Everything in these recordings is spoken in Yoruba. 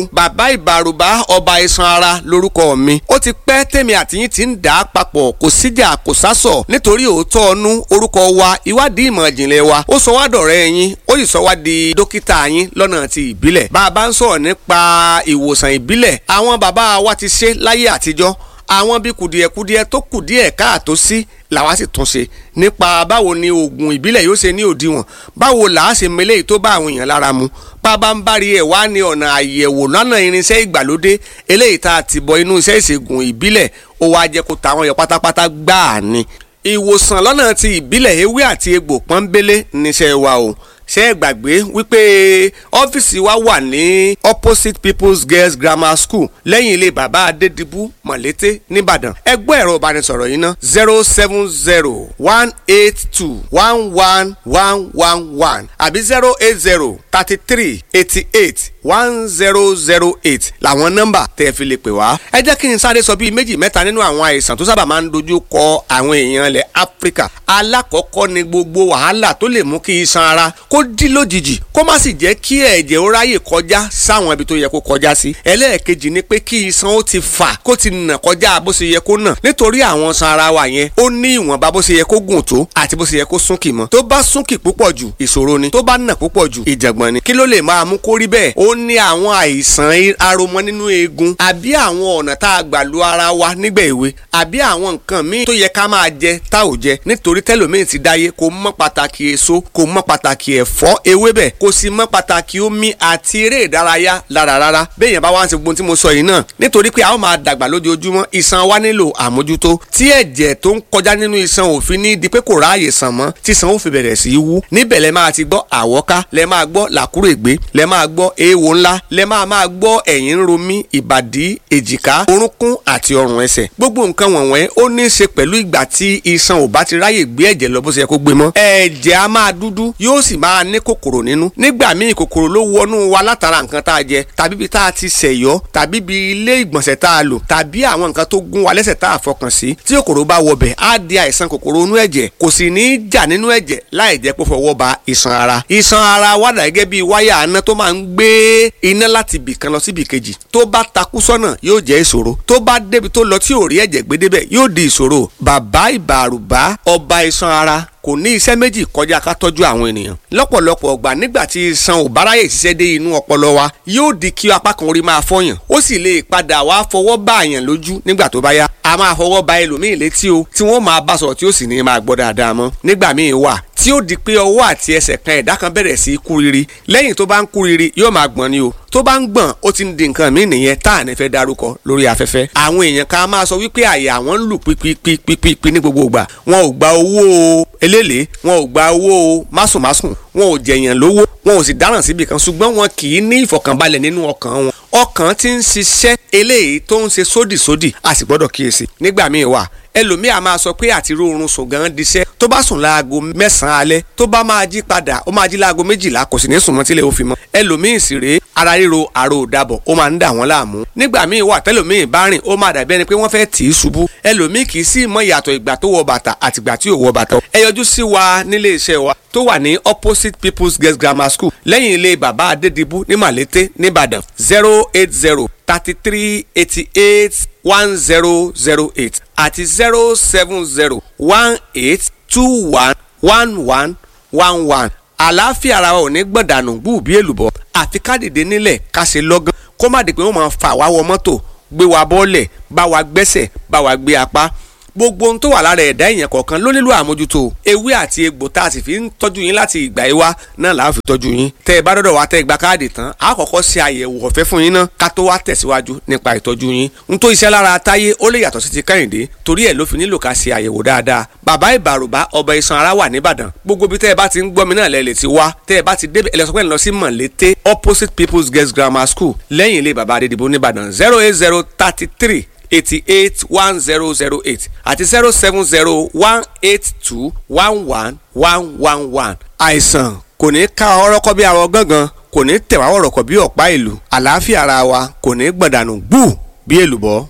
bàbá ìbàrùbá ọba iṣan ara lórúkọ mi ó ti pẹ́ tèmi àtìyín ti ń dà á papọ̀ kò síjà kò sásọ̀ nítorí òótọ́ ọnú orúkọ wa ìwádìí ìmọ̀ ìjìnlẹ̀ wa ó sọ wá dọ̀rẹ́ yín ó sì sọ wá di dókítà yín lọ́nà ti ìbílẹ̀ bá a bá ń sọ̀rọ̀ nípa ìwòsàn ìbílẹ̀ àwọn bàbá wa ti ṣe láyé àtijọ́ àwọn bí kùdìẹ̀kudiẹ tó kùdìẹ̀ káàtó sí làwa sì tún ṣe nípa báwo ni oògùn ìbílẹ̀ yóò ṣe ní òdiwọ̀n báwo là á ṣe mele tó bá àwọn èèyàn lára mu bàbá ń bá rí ẹ̀ wá ní ọ̀nà àyẹ̀wò lọ́nà irinṣẹ́ ìgbàlódé eléyìí tá a ti bọ inú iṣẹ́ ìṣègùn ìbílẹ̀ ó wá jẹ́ kó tàwọn yọ pátápátá gbáà ni ìwòsàn lọ́nà ti ìbílẹ̀ ewé àti egbò pọ́nbélé níṣẹ́ wa o ṣé ẹ gbàgbé wípé ọ́fíìsì wa wà ní opposite people's girls grammar school lẹ́yìn ilé bàbá adédìbú mọ̀lété nìbàdàn ẹgbẹ́ ẹ̀rọ ìbánisọ̀rọ̀ yìí ná zero seven zero one eight two one one one one one àbí zero eight zero thirty three eighty eight one zero zero eight làwọn nọ́mbà tẹ́ ẹ fi lè pè wá. ẹ jẹ́ kí n sáré sọ bíi méjì mẹ́ta nínú àwọn àìsàn tó sábà máa ń dojú kọ àwọn èèyàn ilẹ̀ áfíríkà alákọ̀ọ́kọ́ ni gbogbo wàhálà tó lè mú kí iṣan ara kó dí lójijì kó má sì jẹ́ kí ẹ̀jẹ̀ ó ráyè kọjá sáwọn ibi tó yẹ kó kọjá sí. ẹlẹ́ẹ̀kejì ni pé kí iṣan ó ti fà kó ti nà kọjá bó ṣe yẹ kó nà nítorí àwọn iṣan ara wa yẹn ó ní ìwọ̀nba bó ṣe yẹ kó gùn tó àti bó ṣe yẹ kó súnkì mọ́ tó bá súnkì púpọ̀ jù ìṣòro ni tó bá nà púpọ̀ jù ìjàngbọ̀n ni kí ló lè máa mú kó rí bẹ́ẹ̀ ó ní àwọn àìsàn aromọ nínú eegun àbí àwọn ọ̀nà tá a gbà lu ara wa nígbà èwe àbí àwọn nǹkan míì tó yẹ ká máa jẹ tá ò jẹ nítorí tẹlòmíì ti dáyé kò mọ pàtàkì èso kò mọ pàtàkì ẹ̀fọ́ ewébẹ̀ kò sì mọ pàtàkì omi àti eré ìdárayá lára rárá bẹ́ẹ̀ yẹn bá wá ń ṣe gbogbo tí mo sọ yìí náà nítorí pé a ó máa dàgbà lójoojúmọ́ iṣan wa nílò àmójútó tí ẹ̀jẹ̀ tó ń kọjá nínú iṣan òfin ní di pé kò ráàyè sàn mọ́ tí iṣan ó fi bẹ̀rẹ̀ sí í wú níbẹ̀ lẹ máa ti gbọ́ àwọ́ká lẹ máa gbọ́ làkúrègbé lẹ máa gbọ́ eéwo ńlá lẹ máa máa gbọ́ ẹ̀yìn ń ro mí ìbàdí èjìká orúnkún àti ọrùn ẹsẹ̀ gbogbo nǹkan wọ̀nyẹn ó ní í ṣe pẹ̀lú ìgbà tí iṣan ò bá ti ráyè gbé ẹ̀jẹ̀ lọ bó ṣe yẹ kó gbé mọ́ ẹ̀jẹ̀ á máa dúdú yóò sì máa ní kòkòrò nínú nígbà míì kòkòrò ló wọnú wa látara nǹkan tá a jẹ tàbí ibi tá a ti ṣẹ̀yọ́ tàbí ibi ilé ìgbọ̀nsẹ̀ tá a lò tàbí àwọn nǹkan tó gún wa lẹ́sẹ̀ tá a fọkàn sí tí kòkòrò bá wọbẹ̀ á di àìsàn kòkòrò inú ẹ̀jẹ̀ kò sì ní í jà nínú ẹ̀jẹ̀ láì jẹ́ pé fọwọ́ ba iṣan ara iṣan ara wà dà gẹ́gẹ́ bí wáyà aná tó máa ń gbé iná láti ibì kan lọ sí ibì kejì tó bá takú sọ́nà yóò jẹ́ ìṣòro tó bá débi tó lọ tí ò rí ẹ̀jẹ̀ gbé débẹ̀ yóò di ìṣòro bàbá ìbàrùbá ọba iṣan ara kò ní iṣẹ́ méjì kọjá ká tọ́jú àwọn ènìyàn lọ́pọ̀lọpọ̀ ọgbà nígbà tí iṣan ò bá ráyè ṣiṣẹ́ dé inú ọpọlọ wa yóò di kí apá kan orí máa fọyàn ó sì lè padà wá fọwọ́ bá àyàn lójú nígbà tó bá yá a máa fọwọ́ ba ẹlòmíì létí o tí wọ́n máa bá sọ̀rọ̀ tí ó sì ní máa gbọ́ dáadáa mọ́ nígbà míì wà tí ó di pé ọwọ́ àti ẹsẹ̀ kan ẹ̀dá kan bẹ̀rẹ̀ sí í kúriri lẹ́yìn tó bá ń kúriri yóò máa gbọ̀n ni o tó bá ń gbọ̀n ó ti ń di nǹkan míì nìyẹn tá à ní fẹ́ darúkọ lórí afẹ́fẹ́ àwọn èèyàn kan máa sọ wípé àyà wọn ń lù pípípípípí ní gbogbo ìgbà wọn ò gba owó eléèlé wọn ò gba owó másùnmásùn wọn ò jẹ̀yàn lówó wọn ò sì dáràn síbi kan ṣùgbọ́n wọn kì í ní ìfọ̀kànbalẹ̀ nínú ọkàn wọn ọkàn ti ń ṣiṣẹ́ eléyìí tó ń ṣe sódìsódì a sì gbọ́dọ̀ kíyèsí nígbà míì wà ẹlòmíà máa sọ pé àti rórun sùn gan diṣẹ́ tó bá sùn láago mẹ́sàn-án alẹ́ tó bá máa jí padà ó máa jí láago méjìlá kò sì ní sùn mọ́ tílẹ̀ ó fi mọ́ ẹlòmíì sì rèé ara ríro àrò òdàbọ̀ ó máa ń dà wọ́n láàmú nígbà míì wà tẹ́lòmíì bá rìn ó máa dàbí ẹni pé wọ́n fẹ́ tì í ṣubú ẹlòmíì kì í sì mọ ìyàtọ̀ ìgbà tó wọ bàtà àtìgbà tí ò wọ bàtà ẹ yọjú sí wa nílé iṣẹ́ wa tó wà ní opposite people's girls grammar school lẹ́yìn ilé bàbá adédìbú ní màlété nìbàdàn zero eight zero thirty three eighty eight one zero zero eight àti zero seven zero one eight two one one one one one àlàáfíà ara wa ò ní gbọ̀dànù gbùbí èlùbọ́ àfi ká dìde nílẹ̀ ká ṣe lọ́gán kó má di pé wọ́n máa fà wá wọ mọ́tò gbé wa bọ́ọ̀lẹ̀ bá wa gbẹ́sẹ̀ bá wa gbé apá gbogbo ohun tó wà lára ẹ̀dá èèyàn kọ̀ọ̀kan ló nílò àmójútó ewé àti egbò tá a sì fi ń tọ́jú yín láti ìgbà yìí wá náà là á fi tọ́jú yín tẹ́ ẹ bá dọ́dọ̀ wá tẹ́ ẹ gba káàdì tán a kọ́kọ́ ṣe àyẹ̀wò ọ̀fẹ́ fún yín náà ká tó wá tẹ̀síwájú nípa ìtọ́jú yín n tó iṣẹ́ lára táyé ó lè yàtọ̀ sí ti kẹ́hìndé torí ẹ̀ ló fi nílò ká ṣe àyẹ̀wò dáadáa bàbá ìbàrùbá ọba iṣan ara wà nìbàdàn gbogbo bí tẹ́ ẹ bá ti ń gbọ́ mi náà lẹ lè ti wá tẹ́ ẹ bá ti débẹ̀ ẹ lọ sọ pé ẹ lọ sí mọ̀lété opposite people's girls grammar school lẹ́yìn ilé bàbá adédìbò nìbàdàn zero eight zero thirty three eighty eight one zero zero eight àti zero seven zero one eight two one one one one one. àìsàn kò ní ká ọrọ́kọ́ bí arọ gángan kò ní tẹ̀wá ọ̀rọ̀kọ̀ bí ọ̀pá ìlú àlàáfíà ara wa kò ní gbọ̀dànù gbù bí èlùbọ́.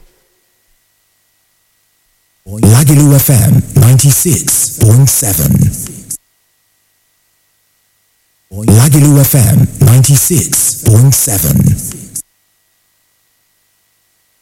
Lagelu FM 96.7. Lagelu FM 96.7.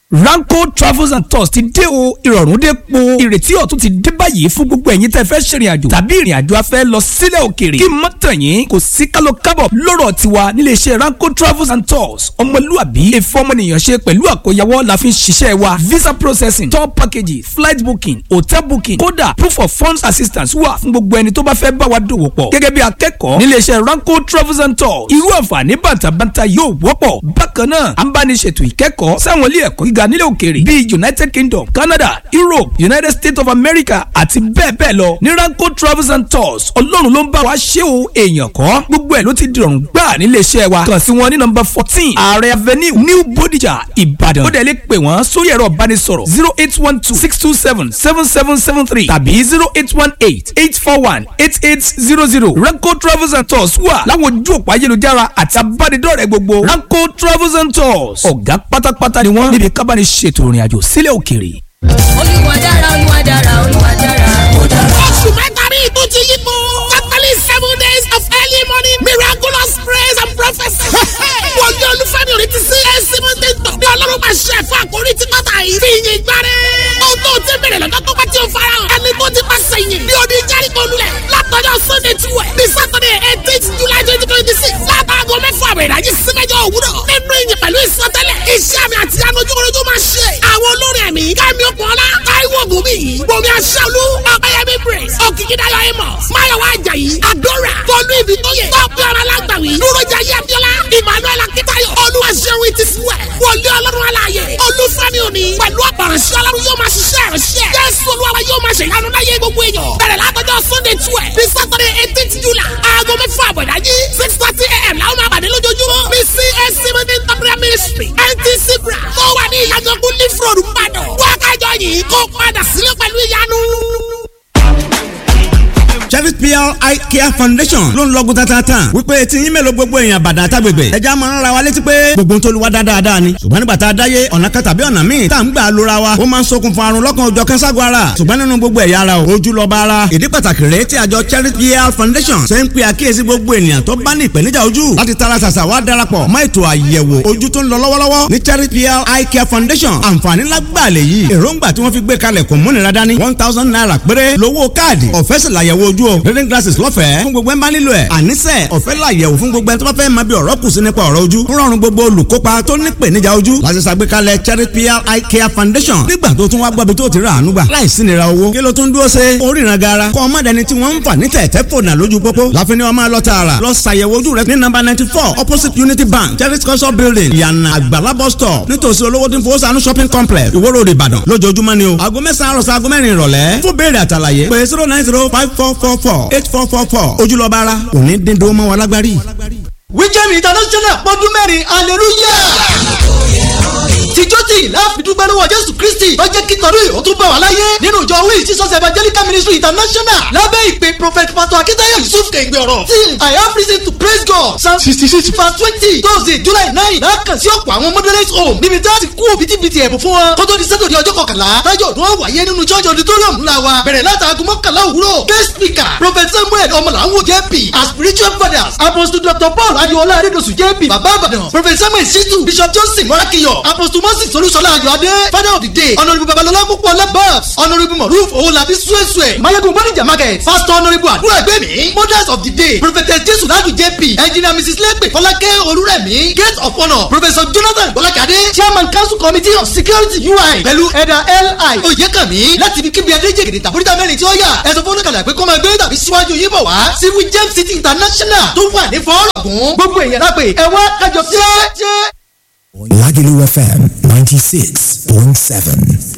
Ranko Travels and Tours ti dé o ìrọ̀rùn dé po ìrètí ọ̀tun ti dé báyìí fún gbogbo ẹ̀yin tẹ́ fẹ́ ṣèrìn àjò tàbí ìrìn àjò afẹ́ lọ sílẹ̀ òkèèrè kí mọ́ tàn yín kò sí kálọ̀ kábọ̀ lọ́rọ̀ tiwa nílé iṣẹ́ Ranko Travels and Tours ọmọlúàbí ìfọmọnìyàn ṣe pẹ̀lú àkóyawọ́ la fi ń ṣiṣẹ́ wa visa processing tour packages flight booking hotel booking kódà proof of funds assistance wà fún gbogbo ẹni tó bá fẹ́ bá wa dòwò pọ̀ gẹ́gẹ́ bí akẹ́kọ̀ọ́ nílé iṣẹ́ Ranko Travels and Tours irú àǹfààní bàtàbàtà yóò wọ́pọ̀ bákan náà à ń bá ní ṣètò ìkẹ́kọ̀ọ́ sáwọn ilé ẹ̀kọ́ gíga nílẹ̀ òkèèrè bíi United Kingdom Canada Europe United States of America àti bẹ́ẹ̀ bẹ́ẹ̀ lọ ní Ranko Travels and Tours ọlọ́run ló ń bá wa ṣé o èèyàn kọ́ gbogbo ẹ̀ ló ti dìrọ̀rùn gbà nílé iṣẹ́ wa kàn sí wọn ní nọ́mbà fourteen Ààrẹ Avenue New Bodija Ìbàdàn ó dẹ̀ lè pè wọ́n sórí ẹ̀rọ ìbánisọ̀rọ̀ zero eight one two six two seven seven seven seven three tàbí zero eight one eight eight four one eight eight zero zero Ranko Travels and Tours wà láwọn ojú òpó ayélujára àti abánidọ́rẹ̀ẹ́ gbogbo Ranko Travels and Tours ọ̀gá pátápátá ni wọ́n níbi kábàánì ṣètò ìrìn àjò sílẹ̀ òkèèrè. olúwa dára olúwa dára olúwa dára. ó dára. oṣù mẹ́ta rí ìtú ti yípo. catholic seven days of early morning miraculous praise and prophecy. wọ́n yọ olúfẹ́mi orí ti sí ẹ̀sì mọ́tẹ́tọ̀. ní ọlọ́run máa ṣe ẹ̀fọ́ àkórí tí kọ́ta yìí. fi yin gbáre. ohun tó ti bẹ̀rẹ̀ lọ́jọ́ tó bá ti ń fara hàn. ẹni tó ti pàṣẹ yìn. ní odi jẹ́ríkò lulẹ̀. látọjọ́ sunday twelve ní saturday eighteen july twenty twenty six. látàgọ́ mẹ́fọ́ àbẹ̀ ìdájí sí mẹ́jọ òwúrọ̀. nínú ìyìn pẹ̀lú ìsọtẹ́lẹ̀. iṣẹ́ àmì àti anujúkúrújú máa ṣe. àwọn olórin ẹ̀mí kẹ́mi ọ̀pọ̀lá táíwò gòmí gbomi aṣáálú ọ̀pẹ̀yẹmí praise òkìkídáyọ̀ amos máyọ̀wá ajayi adora tọ́lú ibi tó yẹ tọ́pẹ́ ọ̀rọ̀ alágbàwí dúrójà yẹ́bíọ́lá emmanuel akitayo olúwaṣẹ́wó ti fúwẹ̀ wọlé ọlọ́run aláàyè olúfẹ́mi òní pẹ̀lú ọ̀pọ̀ránṣẹ́ ọlọ́run yóò máa ṣiṣẹ́ ìránṣẹ́ jésù olúwa yóò máa ṣe ìyanu láyé gbogbo èèyàn bẹ̀rẹ̀ látọjọ́ sunday twelve ní saturday eighteenth july aago mẹ́fà àbọ̀dájí six thirty a.m. làwọn máa pàdé lójoojúmọ́ ní csc meeting temporary ministry ntc bra tó wà ní ìyàgànkú leaf road mbàdàn wákàjọ yìí kó padà sílé pẹ̀lú ìyanu Cherry PR Eye Care Foundation ló ń lọ́gùn tatatan wípé tí yín mélòó gbogbo èèyàn bàdàn àtàgbègbè ẹja máa ń ra wa létí pé gbogbo ń tó lu wa dáadáa ni ṣùgbọ́n nígbà tá a dáyé ọ̀nà kan tàbí ọ̀nà míì tá à ń gbà lóra wa ó máa ń ṣokùnfà àrùn lọ́kàn òjọ̀ kẹ́sàgọ́ ara ṣùgbọ́n nínú gbogbo ẹ̀yà ara o ojú lọ́ba ara ìdí pàtàkì rèé tí àjọ Cherry PR Foundation ṣe ń pe àkíyèsí gbogbo ènìyàn tó bá ní ìpèníjà ojú láti tara ṣàṣà wá darapọ̀ mọ́ ètò àyẹ̀wò ojú tó ń lọ lọ́wọ́lọ́wọ́ ní Cherry PR Eye Care Foundation àǹfààní lágbàá lè yí èròǹgbà tí wọ́n fi gbé kalẹ̀ kò múnira dání one thousand naira péré lówó káàdì ọ̀fẹ́ sì làyẹ̀wò ojú o reading glasses lọ́fẹ̀ẹ́ fún gbogbo ẹ̀ ń bá nílò ẹ̀ àníṣe ọ̀fẹ́ làyẹ̀wò fún gbogbo ẹ̀ tó bá fẹ́ máa bí ọ̀rọ̀ kù sí nípa ọ̀rọ̀ ojú ń rọrùn gbogbo olùkópa tó ní ìpèníjà ojú láti ṣàgbékalẹ̀ Cherry PR Eye Care Foundation nígbà tó tún wá gbọ́bi tó ti rà àánú gbà láìsí nira owó kí ló tún dúró ṣe oríran gara kọ́ ọmọdéni tí wọ́n ń fà ní tẹ̀tẹ̀ fònà lójú pópó láfi ni wọ́n máa lọ tààrà lọ ṣàyẹ̀wò ojú rẹ ní nọ́mbà ninety four opposite Unity Bank Cherry culture building ìyànà àgbàlá bus stop nítòsí olówó tí ń fowó sànú shopping complex Ìwó Road Ìbàdàn lójoojúmọ́ ni o aago mẹ́sàn-án àròsọ aago mẹ́rin ìrọ̀lẹ́ fún béèrè àtàlàyé pé zero nine zero five four four four eight four four four ojúlọ́ba ara kò ní dín dúró mọ́ wa lágbárí. wíjẹ́mi international pọ́dún mẹ́rin hallelujah tìjọ́tì láàfidúgbẹ́ lọ́wọ́ jésù kristi tó jẹ́ kí tọdún yìí ó tún bá wà láyé nínú ìjọ wíì jesus evangelical ministry international lábẹ́ ìpè prophet pastor akitayo yusuf kẹ̀gbẹ́ ọ̀rọ̀ till i have reason to praise god psalm sixty six verse twenty thursday july nine lákàn sí ọ̀pọ̀ àwọn moderate home níbi tí a ti kú òbítíbitì ẹ̀bùn fún wọn kó tó di sátọ̀dẹ̀ ọjọ́ kọkànlá tájọ́ ọdún wọn wáyé nínú church auditorium ńlá wa bẹ̀rẹ̀ látàgùn mọ́kànlá òwúrọ̀ guest speaker prophet samuel ọmọlàwọ̀ jp as spiritual fathers apostle dr paul adiola adedosu jp baba abadan prophet samuel situ bishop johnson morakiyo apostle moses olúṣọlá ayọ̀adé father of the day honourable babalọlá púpọ̀ labas honourable moruf owolabi suesue mayegun bonija market pastor honourable àdúrà ẹgbẹ́mi mothers of the day prophetess jesu ladu jp engineer mrs legbe fọlákẹ́ olúrẹ̀mí gate of honour professor jonathan bọ́lákadé chairman council committee of security ui pẹ̀lú ẹ̀dà li oyèkànmí láti ibi kíbi adéjègèdè tàbúrítà mẹ́rin tí ó yà ẹ̀sọ́ fọ́nùkàlà pé kó máa gbé tàbí síwájú yín bọ̀ wá sí james city international tó wà ní fọ́ọ̀rọ̀gùn gbogbo èèyàn lápè ẹ̀wọ́n kájọ jẹ́. Lagelu FM 96.7.